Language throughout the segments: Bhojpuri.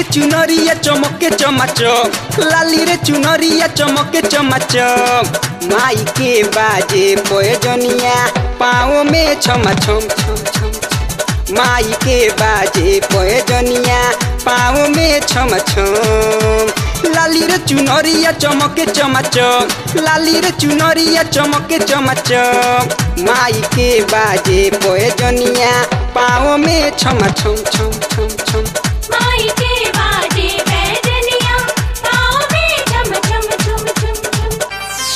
चुनरिया चमके चमाचक लाली रे चुनरिया चमके चमाचक माई के बाजे पोजनिया पाँव में छमा छम छम छम छम। माई के बाजे पोजनिया पाँव में छम छम लाली रे चुनरिया चमके चमाचक लाली रे चुनरिया चमके चमाचक माई के बाजे पोजनिया पाँव में छम छम छम छम छम माई के बाजे बैजनिया पाँव में झम झम झुम झुम झुम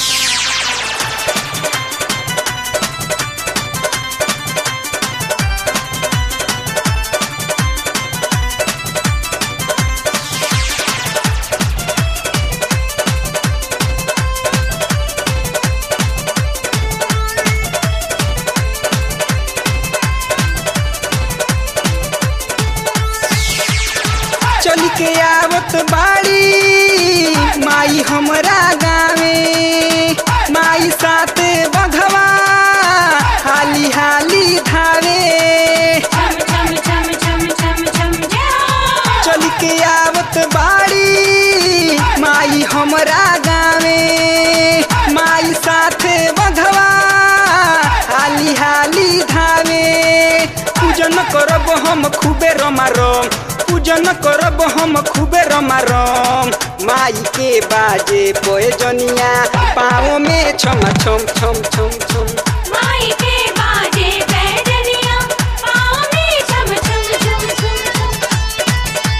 चल के आवत बाड़ी माई हमरा गावे माई साथे बघवा हाली हाली धावे झम झम झम झम झम झम चल के आवत बाड़ी माई हमरा गावे माई साथे बघवा हाली हाली धावे पूजन करब हम खूबे रमारम पूजन करब हम खूबे रमारम माई के बाजे पोजनिया पाँव में छम छम छम छम छम माई के बाजे बैजनिया पाँव में झम झम झुम झुम झुम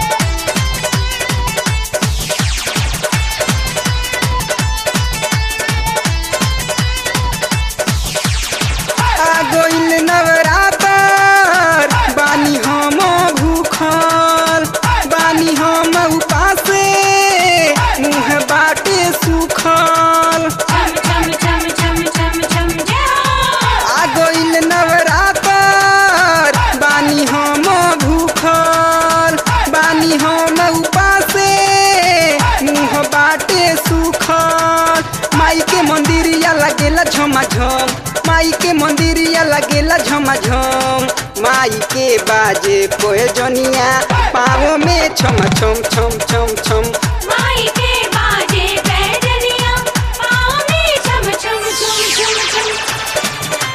आ गइल नवरातर बानी हम भूखल बानी हम उपासे मुँह बाटे सुखल झम झम झम झम झम झम आ गइल नवरातर बानी हम भूखल बानी हम उपासे मुँह बाटे सुखल माई के मंदिरिया लगेला झमाझम माई के मंदिरिया लगेला झमाझम माई के बाजे पोजनिया पाँव में छम छम छम छम छम माई के बाजे बैजनिया पाँव में झम झम झुम झुम झुम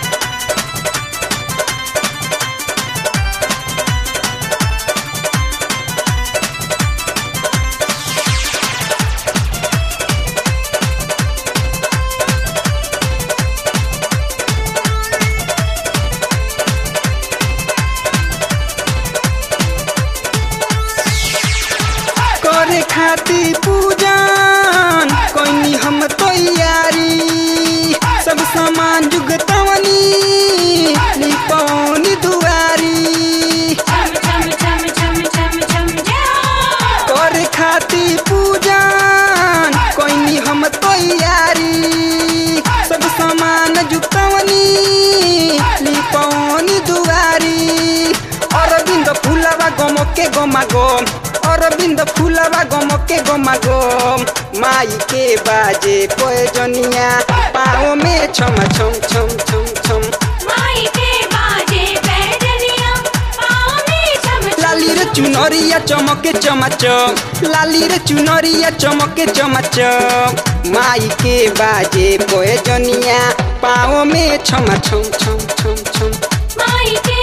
करे खाती पूजन कोई हम तैयारी सब सामान जुगतवनी लिपौनी दुआरी झम झम झम झम झम झम करे खाती पूजन कोई हम तैयारी सब सामान जुगतवनी लिपौनी दुआरी अरविंद फुलवा गमके गमा गम अरविंद फुलवा गमके गमा गम माई के बाजे पोजनिया पाँव में छम छम छम छम छम माई के बाजे बैजनिया पाँव में झम झम लाली रे चुनरिया चमके चमाचक लाली रे चुनरिया चमके चमाचक माई के बाजे पोजनिया पाँव में छम छम छम छम छम माई के